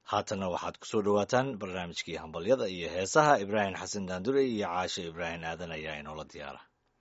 haatanna waxaad ku soo dhowaataan barnaamijkii hambalyada iyo heesaha ibraahim xasan daandure iyo caashe ibraahim aadan ayaa inoola diyaara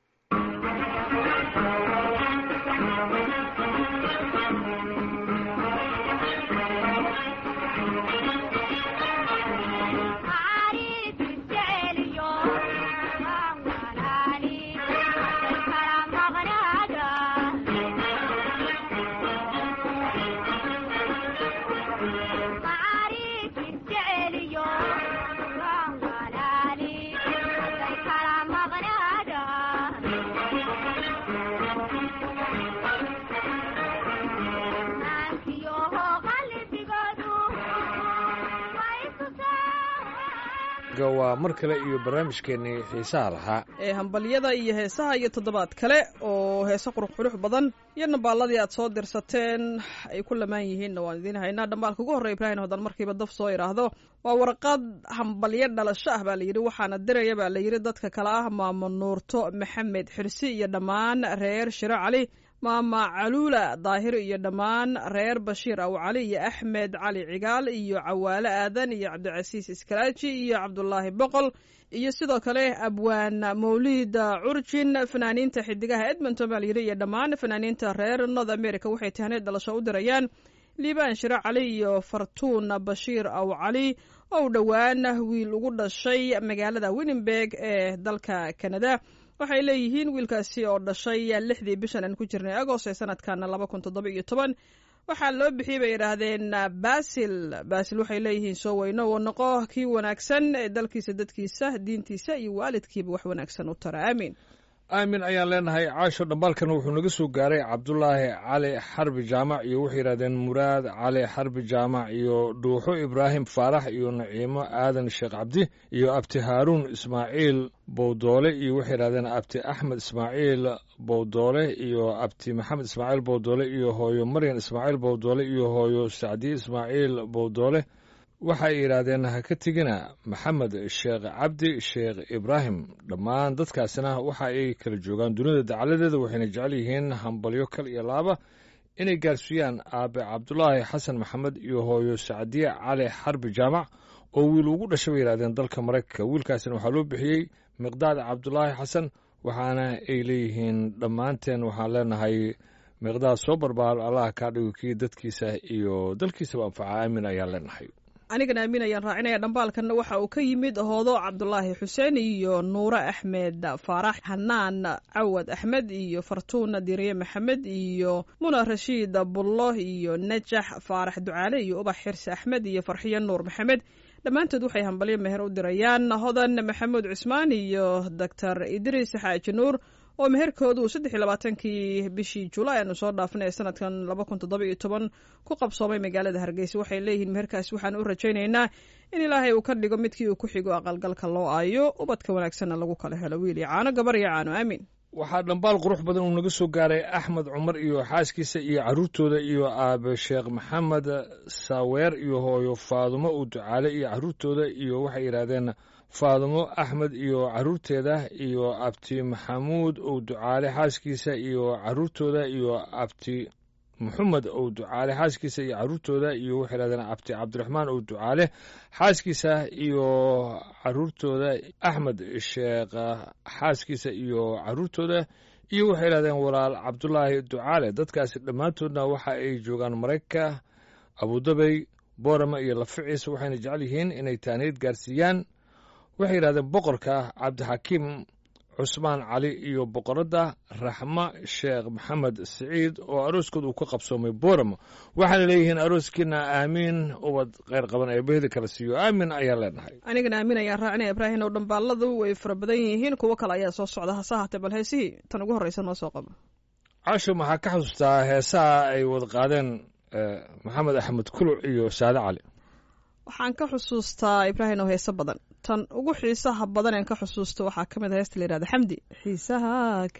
waa mar kale iyo barnaamijkeennii xiisaha lahaa ee hambalyada iyo heesaha iyo toddobaad kale oo heese qurux qurux badan iyo nambaaladii aad soo dirsateen ay ku lamaan yihiinna waan idiin haynaa dhambaalka ugu horreya ibraahim hadan markiiba daf soo idhaahdo waa warqad hambalyo dhalasho ah baa layidhi waxaana diraya baa layidhi dadka kale ah maamo nuurto maxamed xirsi iyo dhammaan reer shiro cali maama caluula daahir iyo dhammaan reer bashiir aw cali iyo axmed cali cigaal iyo cawaale aadan iyo cabdicasiis iskaraaji iyo cabdulaahi boqol iyo sidoo kale abwaan mawlid curjin fanaaniinta xidigaha edmonton baa layidhi iyo dhammaan fanaaniinta reer north america waxay tahneed dhalasho u dirayaan liibaan shiro cali iyo fartuun bashiir aw cali oo dhowaan wiil ugu dhashay magaalada winnenberg ee dalka canada waxay leeyihiin wiilkaasi oo dhashay lixdii bishan aan ku jirnay agost ee sanadkan laba kun toddoba iyo toban waxaa loo bixiyey bay yidhaahdeen basil basil waxay leeyihiin soo weyno oo noqo kii wanaagsan ee dalkiisa dadkiisa diintiisa iyo waalidkiiba wax wanaagsan u tara aamiin aamin ayaan leenahay caasho dhambaalkana wuxuu naga soo gaaray cabdulaahi cali xarbi jaamac iyo waxay yidhahdeen muraad cali xarbi jaamac iyo dhuuxo ibraahim faarax iyo naciimo aadan sheekh cabdi iyo abti haaruun ismaaciil bowdoole iyo waxay yidhahdeen abti axmed ismaaciil bowdoole iyo abti maxamed ismaaciil bowdoole iyo hooyo maryan ismaaciil bowdoole iyo hooyo sacdiye ismaaciil bowdoole waxay yidhaahdeen ha ka tegina maxamed sheekh cabdi sheekh ibraahim dhammaan dadkaasina waxa ay kala joogaan dunida dacaladeeda waxayna jecel yihiin hambalyo kal iyo laaba inay gaarsiiyaan aabe cabdulaahi xasan maxamed iyo hooyo sacdiye cali xarbi jaamac oo wiil ugu dhashay bay yidhahdeen dalka maraykanka wiilkaasina waxaa loo bixiyey miqdaad cabdulaahi xasan waxaana ay leeyihiin dhammaanteen waxaan leenahay miqdaad soo barbaar allah kaa dhigo kii dadkiisa iyo dalkiisaba anfaca aamin ayaan leenahay anigana aamin ayaan raacinaya dhambaalkanna waxa uu ka yimid hoodo cabdulaahi xuseen iyo nuure axmed faarax xanaan cawad axmed iyo fartuuna diriye maxamed iyo muna rashiid bullo iyo najax faarax ducaale iyo ubax xirsi axmed iyo farxiyo nuur maxamed dhammaantood waxay hambalyo meher u dirayaan hodan maxamuud cusmaan iyo doctor idriis xaaji nuur oo meherkoodu saddex iyo labaatankii bishii julaay aanu soo dhaafnay ee sanadkan laba kun toddoba iyo toban ku qabsoomay magaalada hargeysa waxay leeyihiin meherkaasi waxaan u rajaynaynaa in ilaahay uu ka dhigo midkii uu ku xigo aqalgalka loo aayo ubadka wanaagsanna lagu kala helo wiil iyo caano gabar iyo caano aamin waxaa dhambaal qurux badan uu naga soo gaaray axmed cumar iyo xaaskiisa iyo carruurtooda iyo aabe sheekh maxamed saaweer iyo hooyo faadumo uu ducaale iyo carruurtooda iyo waxay yidhaahdeen faadumo axmed iyo carruurteeda iyo abti maxamuud ou ducaale xaaskiisa iyo carruurtooda iyo abti maxamed ou ducaale xaaskiisa iyo carruurtooda iyo waxay yidhahdeen abti cabdiraxmaan ou ducaale xaaskiisa iyo carruurtooda axmed sheekh xaaskiisa iyo carruurtooda iyo waxay yidhahdeen walaal cabdulaahi ducaale dadkaasi dhammaantoodna waxa ay joogaan maraykanka abudabey boorama iyo laficiis waxayna jecel yihiin inay taaniid gaarsiiyaan waxay yidhahdeen boqorka cabdixakiim cusmaan cali iyo boqoradda raxmo sheekh maxamed siciid oo arooskood uu ka qabsoomay booramo waxaana leeyihiin arooskiina aamiin ubad kheyr qaban ee bahdi kala siiyo aamin ayaan leenahay anigana aamin ayaan raacinaya ibraahim oo dhambaaladu way fara badan yihiin kuwo kale ayaa soo socda hase haatee bal heesihii tan ugu horreysa noo soo qabo casho maxaa ka xusuustaa heesaha ay wada qaadeen maxamed axmed kuluc iyo saade cali waxaan ka xusuustaa ibraahim oo heeso badan tan ugu xiisaha badan een ka xusuusto waxaa ka mid a heesta la yihahda xamdi xiisaha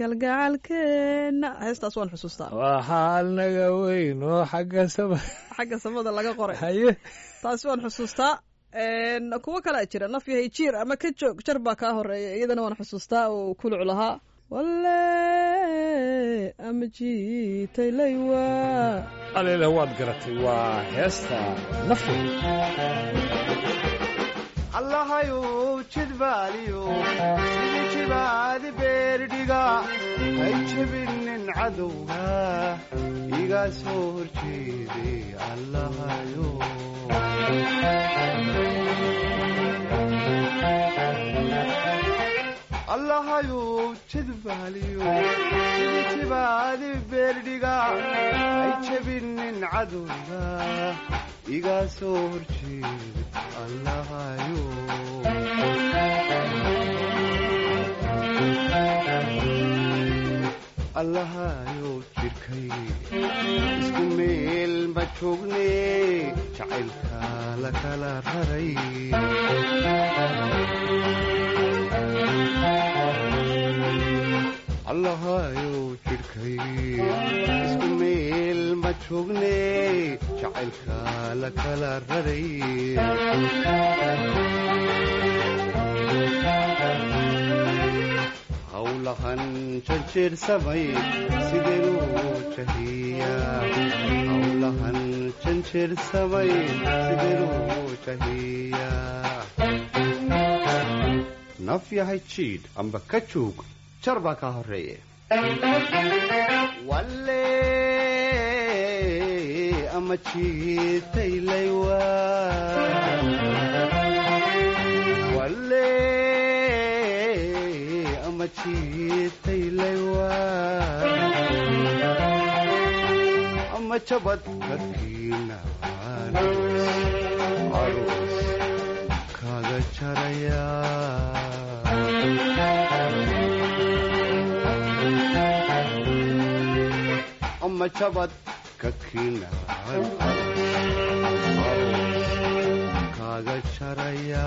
kalgacalkeena heestaas waan xusuustaa waxaa naga weyn oo xagga sama xagga samada laga qoray haye taasi waan xusuustaa kuwo kalea jira naf yahay jiir ama ka joog jar baa kaa horeeya iyadana waan xusuustaa oo kuluc lahaa walle ama jiitaylaywa aleele waad garatay waa heesta nafta allahayow jidbaaliyo sidii jibaadi beerdhiga hay jebinin cadowga iga soo horjeeday allahayo allahayow jidbaaliyo sidii jibaadi beerdhiga hay jebinin cadowga iga soo horjeeday allahayo allahayow jidhkay isku meel ma joogne jacaylka la kala raray allahayow jidhkay isku meel ma joogne jacaylka la kala raray howlahan janjeersamay sideenuu jahiyaa howlahan janjeersamay sideenuu jahiyaa naf yahay jiidh amba ka joog jar baa kaa horreeye walle ama jiitaylaywa walle ama jiitaylaywa ama jabad kakiinaan aroos kaaga jaraya ama jabad kakiinaan aroos kaaga jaraya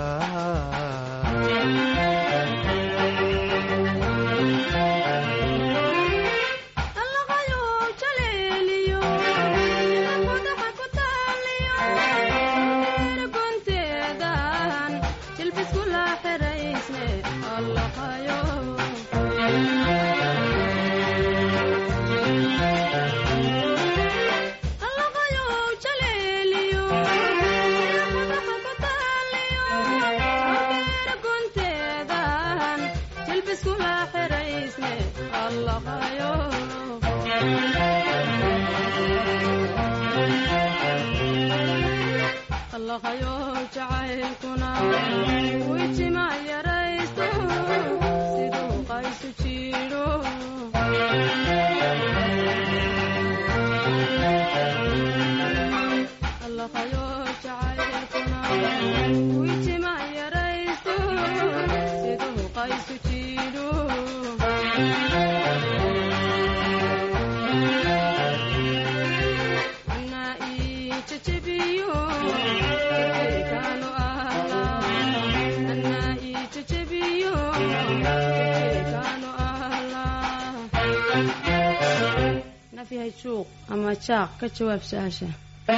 ama jaaq ka jawaab su-aasha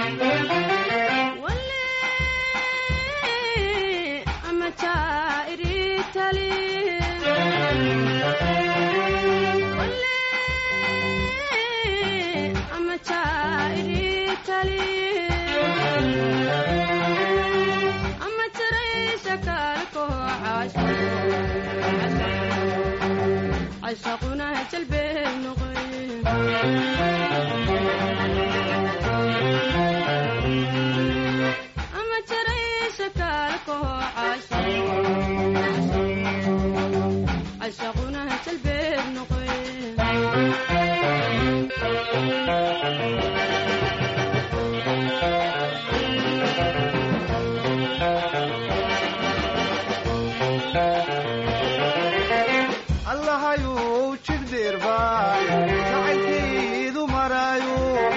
ama jaa'iritali ama jaa'iritali ama jaraysha kaalko cashaquna jalbeeb noqoy ama jaraysha kaalko cashaquna jalbeeb noqoy allahayow jidhdeerbaa jacaylkeedu maraayo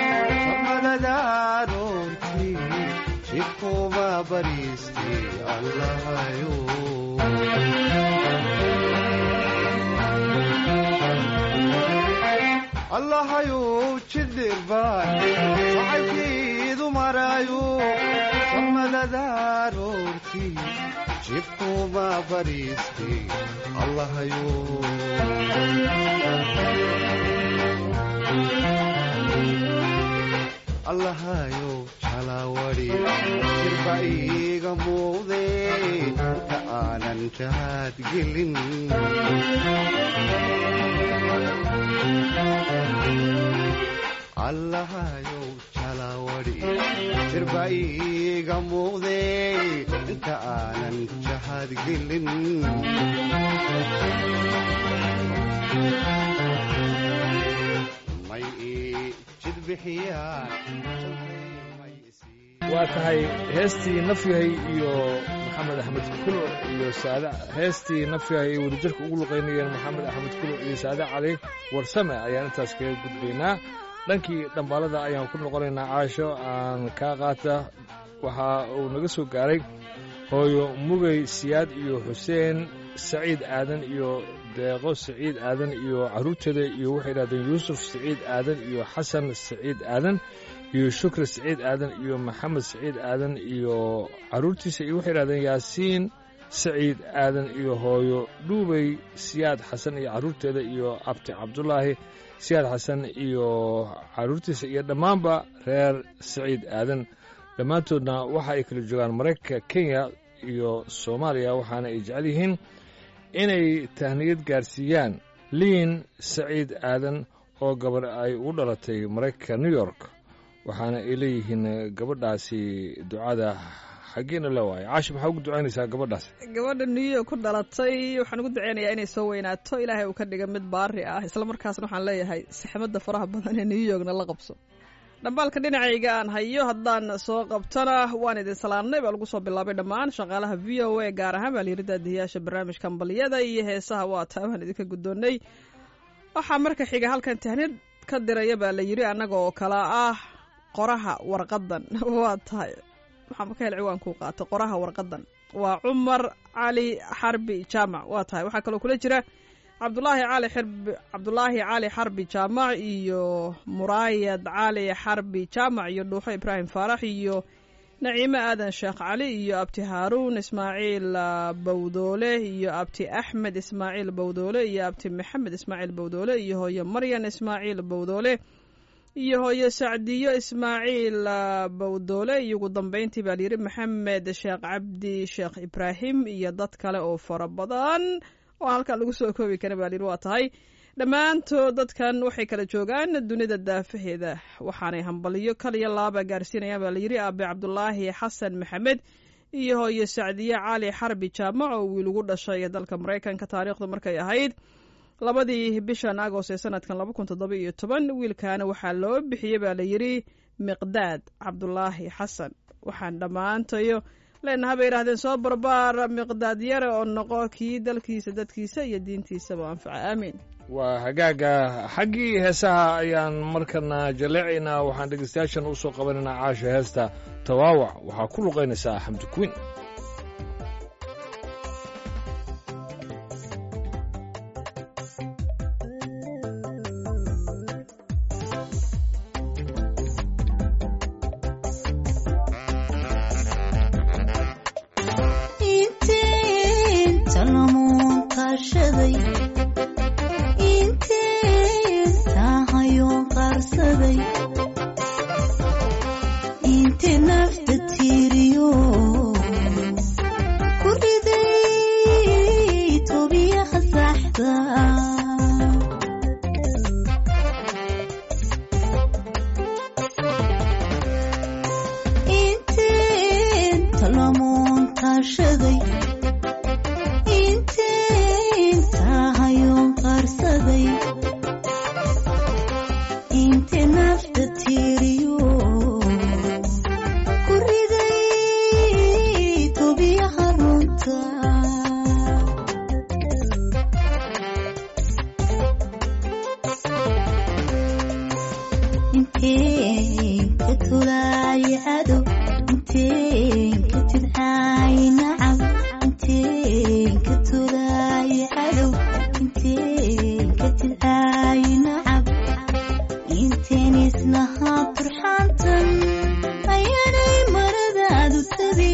samadadaaroorti jidhkuuma bariisti allahayo allahayow jidhdeerbaa jacaylkeedu maraayo qiblada aroortii jibkuma bariisti allahayo allahayo jalawari jirba iiga muuqde inta aanan jahaad gelin allahayow jalawari jirba iiga muuqde inta aanan jahaad gelin may ii jidbixiyaan may isii waa tahay heestii nafyahay iyo maxamed axmed kulo iyo saade heestii nafyahay ay wadajirka ugu luqaynayeen maxamed axmed kulo iyo saade cali warsame ayaan intaas kaga gudbaynaa dhankii dhambaalada ayaan ku noqonaynaa caasho aan kaa qaata waxa uu naga soo gaaray hooyo mugay siyaad iyo xuseen saciid aadan iyo deeqo saciid aadan iyo carruurteeda iyo waxay yidhahdeen yuusuf saciid aadan iyo xasan saciid aadan iyo shukri saciid aadan iyo maxamed saciid aadan iyo carruurtiisa iyo waxay yidhahdeen yaasiin saciid aadan iyo hooyo dhuubay siyaad xasan iyo carruurteeda iyo abti cabdulaahi siyaad xasan iyo carruurtiisa iyo dhammaanba reer saciid aadan dhammaantoodna waxa ay kala joogaan maraykanka kenya iyo soomaaliya waxaana ay jecel yihiin inay tahniyad gaarsiiyaan liin saciid aadan oo gabar ay u dhalatay maraykanka new york waxaana ay leeyihiin gabadhaasi ducada xaggeena la waayo caashi maxaa ugu ducaynaysaa gabadhaas gabadha new york ku dhalatay waxaan ugu duceynayaa inay soo weynaato ilaahay uu ka dhiga mid baari ah islamarkaasna waxaan leeyahay saxmadda faraha badan ee new yorkna la qabso dhambaalka dhinacayga aan hayo haddaan soo qabtona waan idin salaamnay baa lagu soo bilaabay dhammaan shaqaalaha v o a gaar ahaan baa layiri daadiyayaasha barnaamijka ambaliyada iyo heesaha waa taa waan idinka guddoonnay waxaa marka xiga halkan tahnid ka diraya baa la yidhi annaga oo kala ah qoraha warqadan waa tahay waxaa ka hel ciwaankuu qaata qoraha warqadan waa cumar cali xarbi jaamac waa tahay waxaa kaloo kula jira cabdulaahi cali xirbi cabdulaahi cali xarbi jaamac iyo muraayad cali xarbi jaamac iyo dhuuxo ibraahim faarax iyo naciime aadan sheekh cali iyo abti haaruun ismaaciil bawdoole iyo abti axmed ismaaciil bawdoole iyo abti maxamed ismaaciil bawdoole iyo hooyo maryan ismaaciil bawdoole iyo hooyo sacdiyo ismaaciil bawdoole iyo ugu dambeyntii baa layidhi maxamed sheekh cabdi sheekh ibraahim iyo dad kale oo fara badan oo halkan lagu soo koobi kara baa layidhi waa tahay dhammaantood dadkan waxay kala joogaan dunida daafaheeda waxaanay hambaliyo kaliya laaba gaarsiinayaan baa layidhi aabe cabdulaahi xasan maxamed iyo hooyo sacdiye cali xarbi jaamac oo wiil ugu dhashay dalka maraykanka taariikhdu markay ahayd labadii bishan agost ee sanadkan laba kun toddoba iyo toban wiilkaana waxaa loo bixiyey baa layidhi miqdaad cabdulaahi xasan waxaan dhammaantayo leenaha bay yidhahdeen soo barbaar miqdaad yare oo noqo kii dalkiisa dadkiisa iyo diintiisaba anfaca aamiin waa hagaaga xaggii heesaha ayaan markana jaleecaynaa waxaan dhegeystayaashan u soo qabanaynaa caasha heesta tawaawac waxaa ku luqaynaysaa xamdi kuwiin intenisnahaa turxaantan ayaanay maradaadu tabi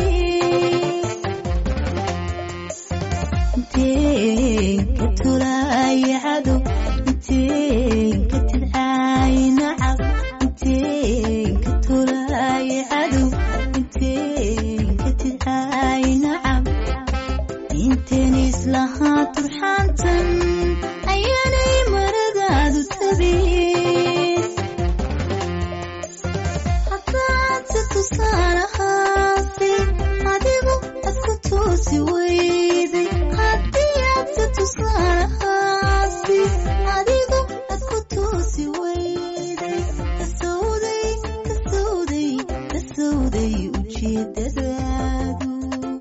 tahay nacam inteen islahaa turxaantan ayaanay maradaadu tabin haddaadse tusaalahaasi adigu ad ku toosi weyday haddii aadse tusaalahaasi adigu ad ku toosi weyday kasowday kasowday kasowday ujeedadaadu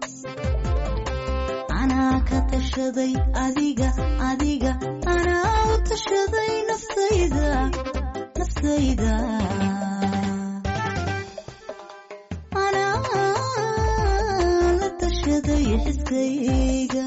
anaa ka tashaday adiga adiga anaa u tashaday naftayda naftayda anaa la tashaday xiskayga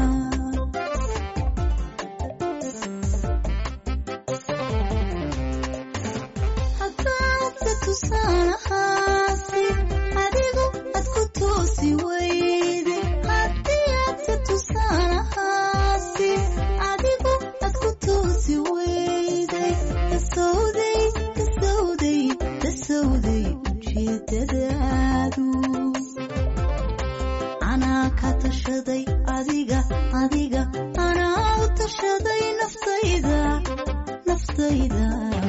haddaadse tusaalahaasi adigu ad ku toosi weyday haddii aadse tusaalahaasi adigu ad ku toosi weyday kasowday kasowday kasowday ujeedadaadu anaa ka tashaday adiga adiga anaa u tashaday naftayda naftayda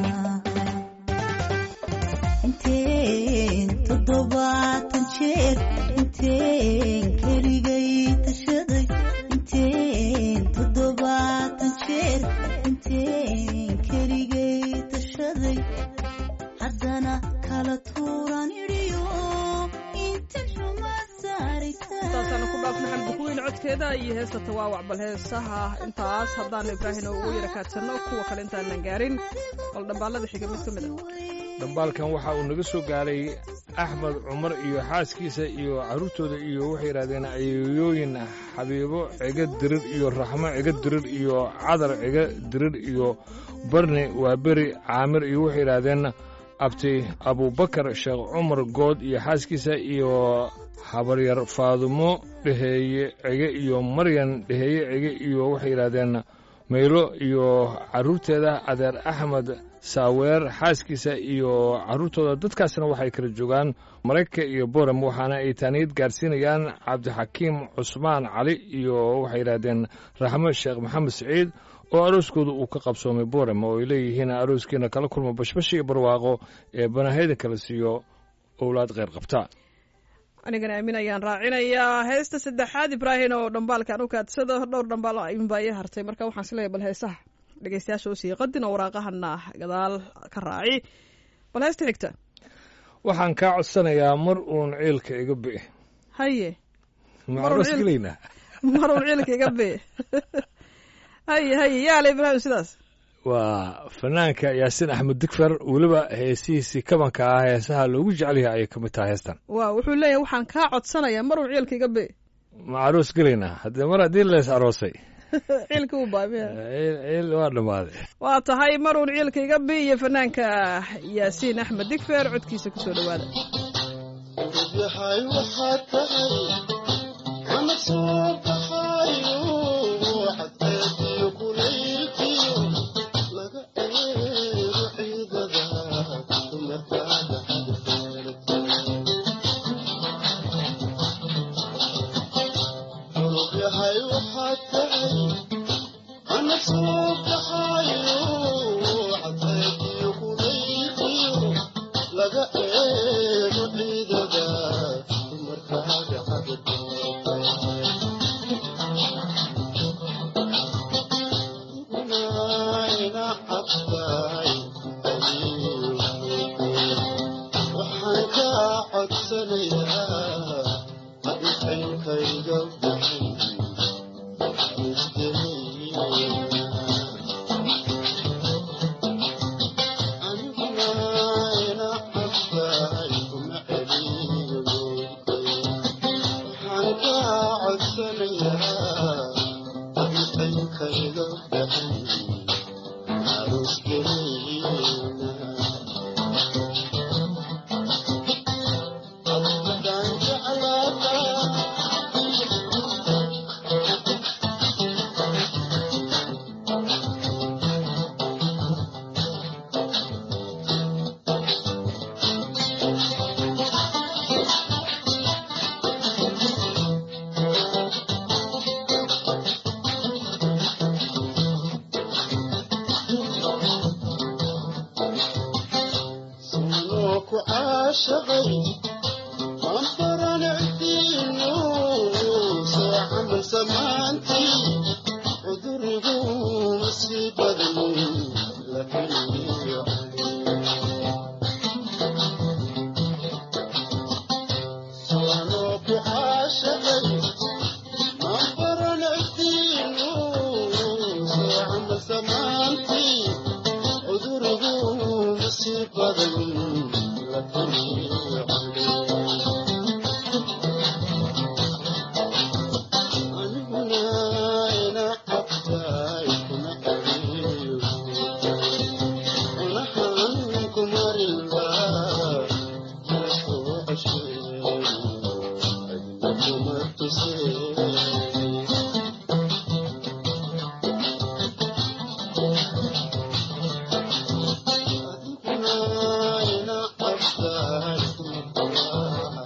inteen toddobaatan jeer inteen keligay tashaday inteen toddobaatan jeer inteen keligay tashaday haddana kala tuuran idhiyo inta xuma intaasaan ku dhaafna xalbukuweyn codkeeda iyo heesta tawaawac bal heesaha intaas haddaanu ibraahim ugu yara kaadsanno kuwa kale intaanan gaarin bal dhambaalada xiga mid ka mid ah dhambaalkan waxa uu naga soo gaaray axmed cumar iyo xaaskiisa iyo carruurtooda iyo waxay yidhahdeen ayeeyooyin xabiibo ciga dirir iyo raxmo ciga dirir iyo cadar ciga dirir iyo barni waa beri caamir iyo waxay yidhaahdeen abti abubakar sheekh cumar good iyo xaaskiisa iyo habaryar faadumo dheheeye cige iyo maryan dheheeye cige iyo waxay yidhaahdeen maylo iyo carruurteeda adeer axmed saaweer xaaskiisa iyo carruurtooda dadkaasna waxay kala joogaan maraykanka iyo borem waxaana ay taaniyad gaarsiinayaan cabdixakiim cusmaan cali iyo waxay yidhaahdeen raxmo sheekh maxamed siciid oo arooskooda uu ka qabsoomay borem oo ay leeyihiin arooskiina kala kulma bashbash iyo barwaaqo ee banahayda kala siiyo owlaad kheyr qabta anigana aamin ayaan raacinayaa heesta saddexaad ibraahim oo dhambaalkan u kaadsado dhowr dhambaal ayuunbaa ii hartay marka waxaan isleeyahay bal heesaha dhegeystayaasha usii qadin oo waraaqahana gadaal ka raaci bal heesta xigta waxaan kaa codsanayaa mar uun ciilka iga bi'i haye ma Mar uun aroos ciil- gelaynaa mar uun ciilka iga bi haye haye yaala ibraahim sidaas waa fanaanka yaasiin axmed digfer weliba heesihiisii kabanka ah heesaha loogu jecel yahay ayay ka mid tahay heestan waa wuxuu leeyahay waxaan kaa codsanayaa mar uun ciilka iga bi ma aroos gelaynaa haddee mar haddii lees aroosay ciilka uu baamiya ciil ciil waa dhammaaday waa tahay mar uun ciilka iga bi iyo fanaanka yaasiin axmed digfer codkiisa kusoo dhowaada yahay waxaad tahay ana soo baxayo xadeediyo kulaylkiyo laga eego ciidada dumarkaada xulub yahay waxaad tahay ana soo baxayo xadeediyo kulaylkiyo laga eego ciidada dumarkaaga xagagoobayna cabtaay waxaan kaa codsanayaa haditankayga bixin samaantii cudurigu masii badan la heliyo suwanoo ku caashaqay ma baranaysiinu suwacma samaantii cudurigu masii badan la heliyo aniguna ina qabtaay kuma qariyo unahan kumarinba lasoo ceshay adna kuma tusay adiguna ina qabtaay kuma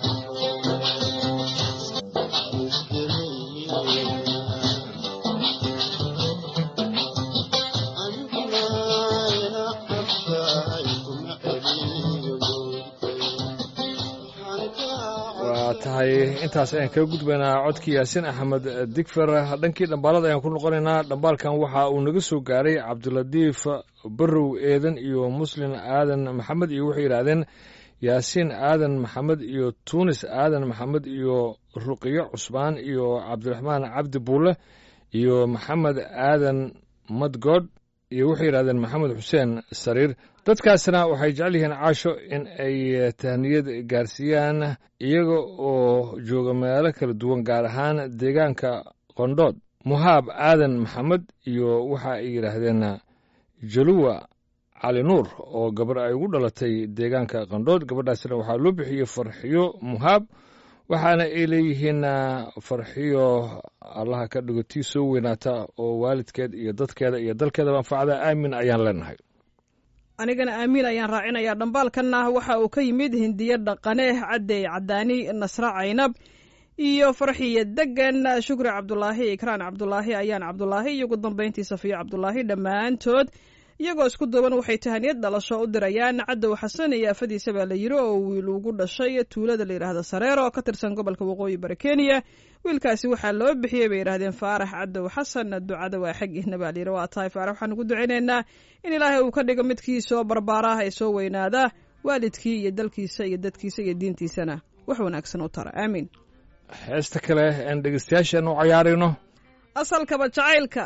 waa tahay intaas ayaan kaga gudbaynaa codkii yaasin axmed digfer dhankii dhambaalada ayaan ku noqonaynaa dhambaalkan waxa uu naga soo gaaray cabdilatiif barow eedan iyo muslin aadan maxamed iyo waxay yidhaahdeen yaasiin aadan maxamed iyo tuunis aadan maxamed iyo ruqiyo cusbaan iyo cabdiraxmaan cabdi buule iyo maxamed aadan madgood iyo waxay yidhahdeen maxamed xuseen sariir dadkaasna waxay jecel yihiin caasho in ay tahniyad gaarsiiyaan iyaga oo jooga meelo kala duwan gaar ahaan deegaanka qondhood muhaab aadan maxamed iyo waxa ay yidhaahdeen jaluwa cali nuur oo gabar ay ugu dhalatay deegaanka qandhood gabadhaasna waxaa loo bixiyey farxiyo muhaab waxaana ay leeyihiin farxiyo allaha ka dhigo tii soo weynaata oo waalidkeed iyo dadkeeda iyo dalkeedaba anfacda aamin ayaan leenahay anigana aamiin ayaan raacinayaa dhambaalkanna waxa uu ka yimid hindiyo dhaqane cadey cadaani nasre caynab iyo farxiya degan shukri cabdulaahi ikraan cabdulaahi ayaan cabdulaahi iyo ugu dambayntii safiyo cabdulaahi dhammaantood iyagoo isku duuban waxay tahaniyad dhalasho u dirayaan cadow xasan iyo afadiisa baa la yiri oo wiil ugu dhashay tuulada la yidhaahda sareero oo ka tirsan gobolka waqooyi bari kenya wiilkaasi waxaa loo bixiyey bay yidhahdeen faarax cadow xasan ducada waa xaggiihna baa layidhi waa tahay faarax waxaan ugu ducaynaynaa in ilaahay uu ka dhigo midkii soo barbaaraah ee soo weynaada waalidkii iyo dalkiisa iyo dadkiisa iyo diintiisana wax wanaagsan u tara aamiin heesta kale aan dhegeystayaashan u cayaarayno asalkaba jacaylka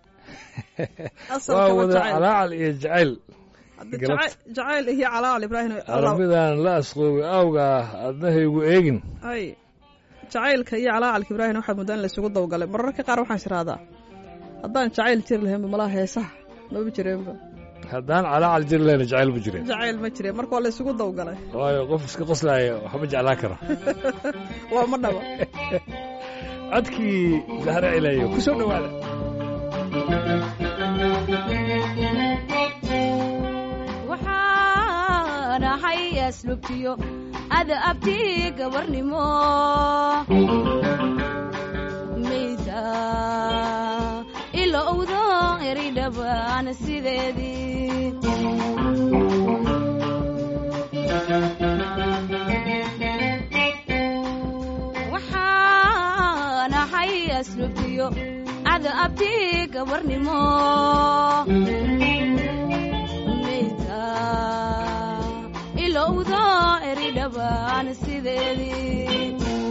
waa asalkaba wada jacayl calaacal iyo jacayl Hadda galab- jaca- jacayl iyo calaacal ibraahim Allah- arabidan la asqoobay awga adnahaygu eegin ay jacaylka iyo calaacalka ibraahim waxaa muddaa in laysugu dawgalay mararka qaar waxaan isirahdaa haddaan jacayl jiri lahaynba malaha heesaha maba jireenba haddaan calaacal jiri lahayna jacayl bu jirin jacayl ma jireen marka waa laysugu dawgalay waayo qof iska qoslaaya waxba jeclaa kara waa ma dhaba codkii zahre cilayo ku soo dhowaada waxaan ahay aslubtiyo ada abti gabarnimo mayda ila owdo eridhabaan sideedii waxaan ahay aslubtiyo ada abti gabarnimo mayda ilowdo eridhabaan sideedii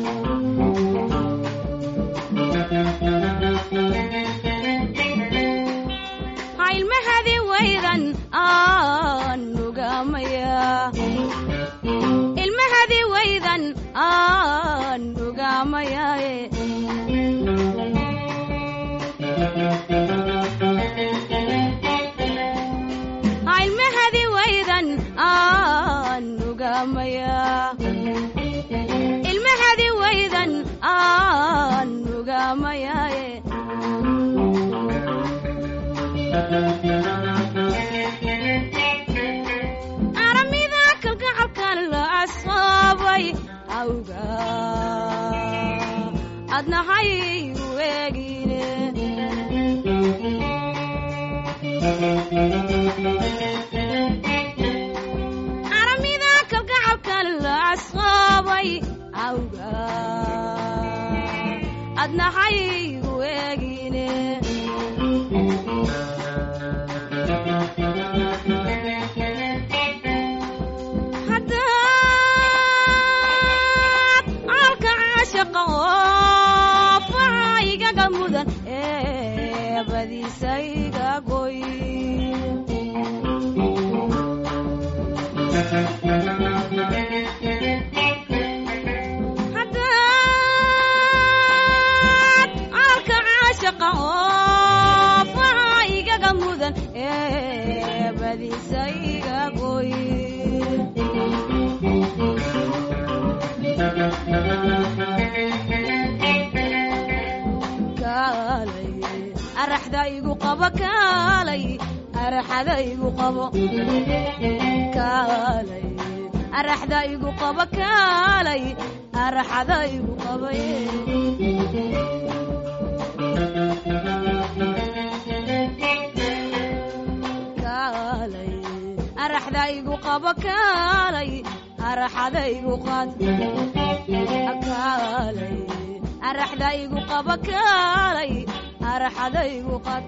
hailmahadi waydan aan nugamaya ilmahadi waydan aan nugamayaaye ilmahadi waydan aan nugamaya ilmahadi waydan aan nugamayaaye aramida kalgacalkan la asaabay awga adnahay weegine aramida kalgacalkan la asqaabay awga adnaxaygu eegine haddaad caalka caashaqa oo facaygaga mudan ee badiisayga goy haddaad caalka caashaqa oo facaygaga mudan ee badiisayga goy kaalay araxda igu qabo kaalay araxada igu qabo kaalay araxda igu qabo kaalay araxada igu qabo kaalay araxda igu qabo kaalay araxada igu qad kaalay araxda igu qabo kaalay araxada igu qad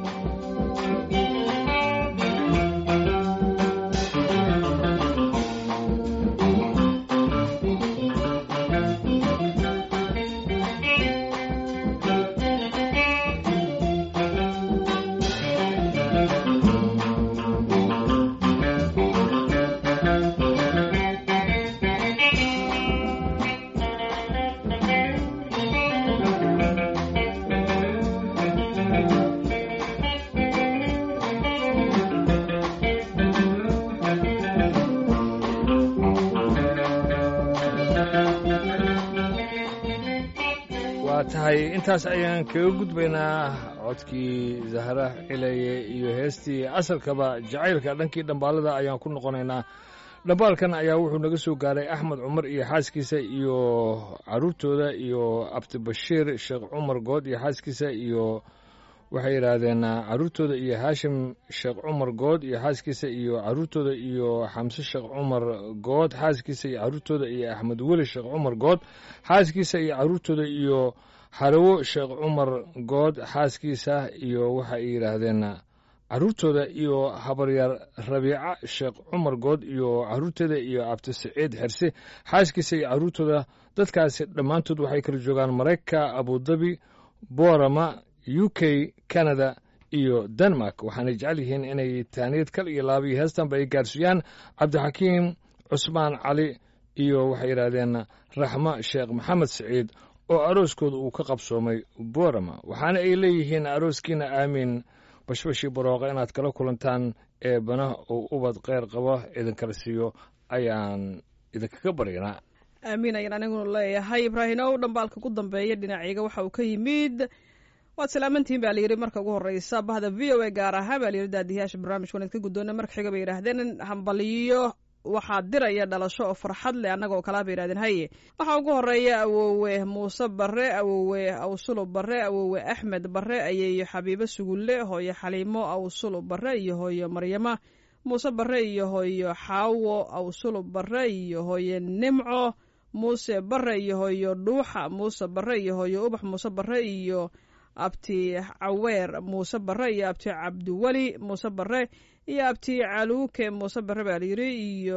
waa tahay intaas ayaan kaga gudbaynaa codkii zahra cilaye iyo heestii asalkaba jacaylka dhankii dhambaalada ayaan ku noqonaynaa dhambaalkan ayaa wuxuu naga soo gaaray axmed cumar iyo xaaskiisa iyo caruurtooda iyo abdibashiir sheekh cumar good iyo xaaskiisa iyo waxay yidhaahdeen caruurtooda iyo haashim sheekh cumar good iyo xaaskiisa iyo caruurtooda iyo xamse sheekh cumar good xaaskiisa iyo caruurtooda iyo axmed weli sheekh cumar good xaaskiisa iyo caruurtooda iyo xarawo sheekh cumar good xaaskiisa iyo waxay yidhaahdeen caruurtooda iyo habaryaar rabiica sheekh cumar good iyo caruurteeda iyo abdisaciid xerse xaaskiisa iyo caruurtooda dadkaasi dhammaantood waxay kala joogaan maraykanka abudabi boorama u k canada iyo denmark waxaanay jecel yihiin inay taaniyad kal iyo laaba iyo heestanba ay gaarsiiyaan cabdixakiim cusmaan cali iyo waxay yidhaahdeen raxmo sheekh maxamed siciid oo arooskooda uu ka qabsoomay boorama waxaana ay leeyihiin arooskiina aamiin bashbashii barooqa inaad kala kulantaan ee bana uu ubad kheyr qabo idinkala siiyo ayaan idinkaga baryanaa aamiin ayaan aniguna leeyahay ibraahimow dhambaalka ku dambeeya dhinacayga waxa uu ka yimid waad salaamantihiin baa layidhi marka ugu horeysa bahda v o a gaar ahaan baa layidhi daadiyaasha barnaamijka wanaad ka guddoona marka xiga bay yidhaahdeen hambaliyo waxaa diraya dhalasho oo farxad leh annaga oo kalaa bay yidhahdeen haye waxaa ugu horeeya awowe muuse barre awowe awsulo barre awowe axmed barre ayeeyo xabiibo sugulle hooyo xaliimo awsulo barre iyo hooyo maryama muuse barre iyo hooyo xaawo awsulo barre iyo hooyo nimco muuse barre iyo hooyo dhuuxa muuse barre iyo hooyo ubax muuse barre iyo abti caweer muuse barre iyo abti cabdiweli muuse barre iyo abti caluuke muuse barre baa layidhi iyo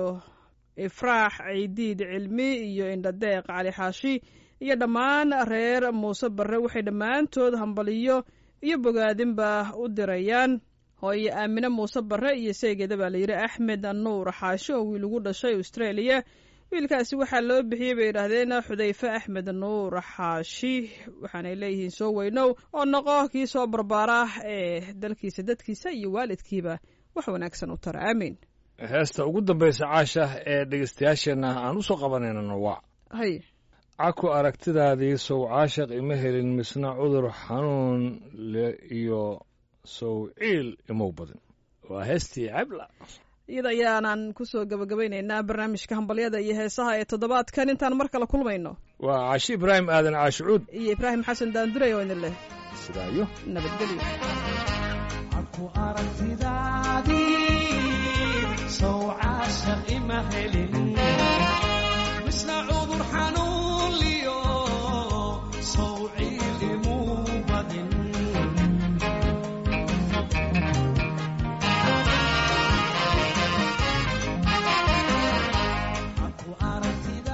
ifraax ciidiid cilmi iyo indhadeeq cali xaashi iyo dhammaan reer muuse barre waxay dhammaantood hambaliyo iyo bogaadinba u dirayaan hooyo aamine muuse barre iyo seegeeda baa layidhi axmed nuur xaashi oo wiil ugu dhashay australia wiilkaasi waxaa loo bixiyey bay yidhaahdeen xudayfe axmed nuur xaashi waxaanay leeyihiin soo weynow oo noqo kii soo barbaara ee dalkiisa dadkiisa iyo waalidkiiba wax wanaagsan u tara aamiin heesta ugu dambaysa caasha ee dhegeystayaasheenna aan u soo qabanaynana waa hay caku aragtidaadii sow caashaq ima helin misna cudur xanuun le iyo sow ciil imow badan waa heestii cabla iyada ayaanan kusoo gabagabaynaynaa barnaamijka hambalyada iyo heesaha ee toddobaadkan intaan mar kale kulmayno waa caashi ibraahim aadan caashicuud iyo ibraahim xasan daanduray oo idin leh sidaayo nabadgelyo aku aragtidaadii sow caashaq ima helin misna cudur xanuun liyo sow ciil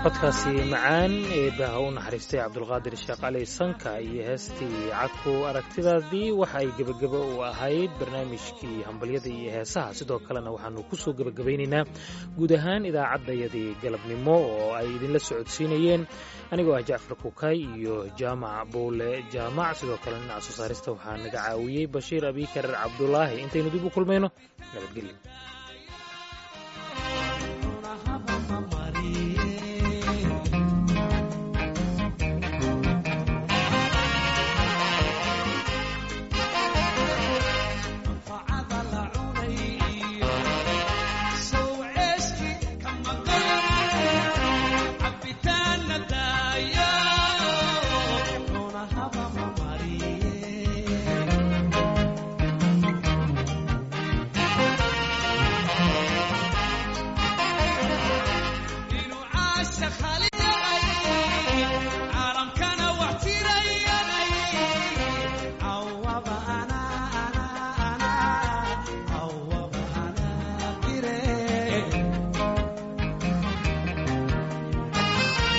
codkaasi macaan ee baaha u naxariistay cabdulqaadir sheekh cali sanka iyo heestii cadku aragtidaadii waxa ay gebagabo u ahayd barnaamijkii hambalyada iyo heesaha sidoo kalena waxaanu kusoo gebagabaynaynaa guud ahaan idaacaddayadii galabnimo oo ay idinla socodsiinayeen anigoo ah jacfar kukay iyo jaamac buule jaamac sidoo kale dhinaca soo saarista waxaa naga caawiyey bashiir abikar cabdulaahi intaynu dib u kulmayno nabadgelyo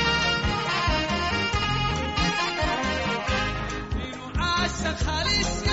خالص